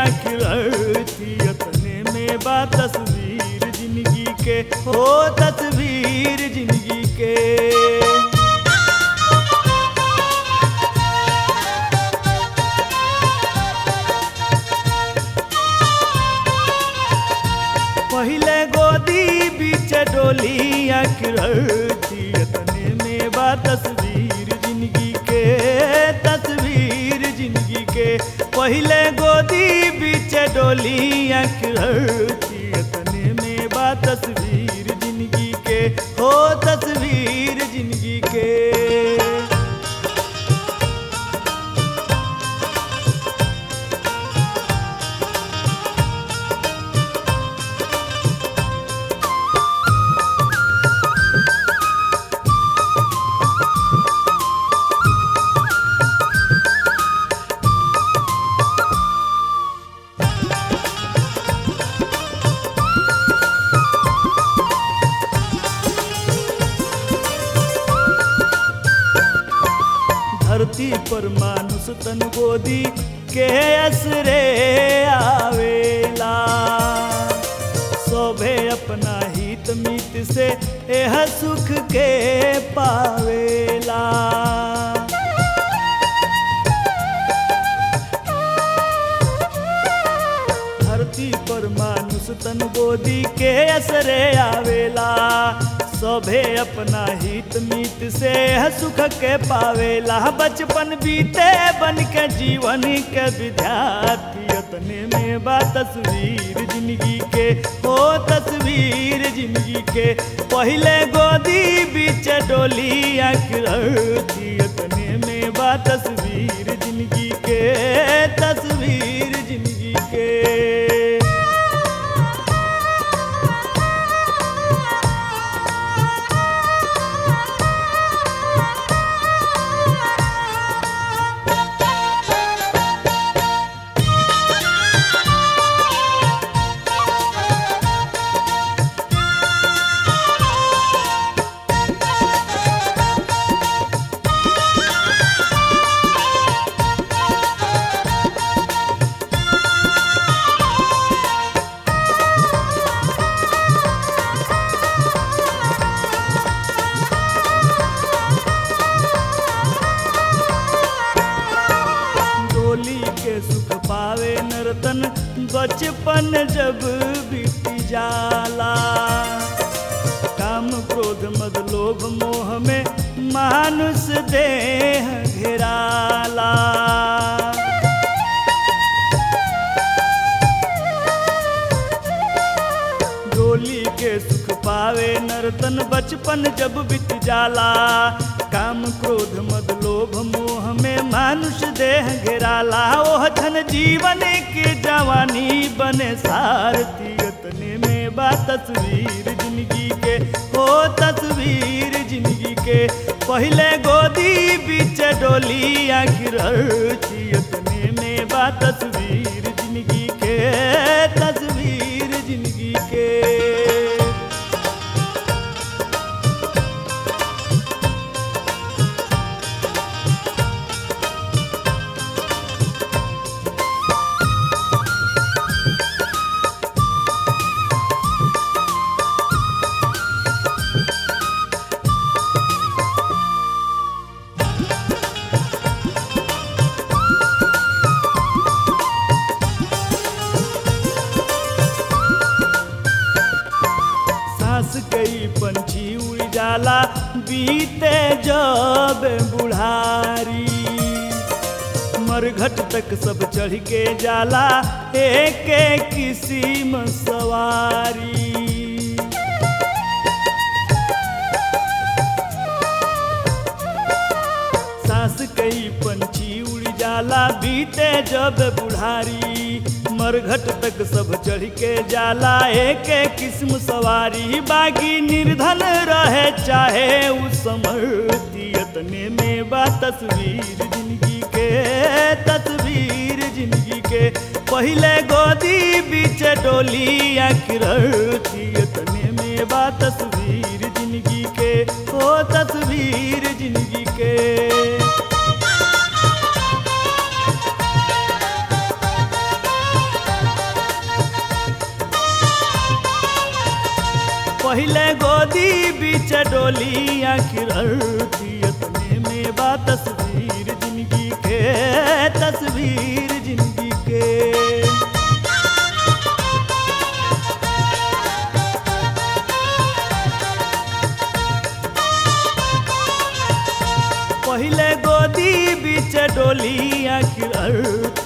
आखिर थी अपने में बा तस्वीर जिंदगी के हो तस्वीर जिंदगी के पहले गोदी बीच डोली आखिर थी अपने में बा तस्वीर जिंदगी के तस्वीर जिंदगी के पहले गोदी बीच डोली आखिर थी अपने में बा तस्वीर जिंदगी के हो तस्वीर जिंदगी के धरती पर मानुष तन गोदी के असरे आवेला सोभे अपना हित मित से यह सुख के पावेला धरती पर मानुष तन गोदी के असरे आवेला सभे अपना हित मित से है सुख के पावेला बचपन बीते बन के जीवन के विद्यार्थी अपने में बा तस्वीर जिंदगी के हो तस्वीर जिंदगी के पहले गोदी बीच डोली आखिर थी अपने में बा तस्वीर जिंदगी के तस्वीर जिंदगी के डोली के सुख पावे नर्तन बचपन जब बीत जाला काम क्रोध मद लोभ मोह में मानुष देह घेराला डोली के सुख पावे नर्तन बचपन जब बीत जाला काम क्रोध मद लोभ मोह में मानुष देह घेराला ओह धन जीवन के जवानी बने सारथी अतने में बा तस्वीर जिंदगी के हो तस्वीर जिंदगी के पहले गोदी बीच डोली आखिर थी अतने में बा तस्वीर जिंदगी के तस्वीर जिंदगी के सांस कई पंछी उड़ जाला बीते जब बुढ़ारी मरघट तक सब चढ़ के जाला एक एक किस्म सवारी सांस कई पंछी उड़ जाला बीते जब बुढ़ारी मरघट तक सब चढ़ के जाला एक एक किस्म सवारी बागी निर्धन रहे चाहे उस समर्थी अतने में बा तस्वीर जिंदगी के तस्वीर जिंदगी के पहले गोदी बीच डोली आखिर थी अतने में बा तस्वीर जिंदगी के ओ तस्वीर जिंदगी के पहले गोदी बीच डोली आखिर अर्थी में बा तस्वीर जिंदगी के तस्वीर जिंदगी के पहले गोदी बीच डोली आखिर अर्थ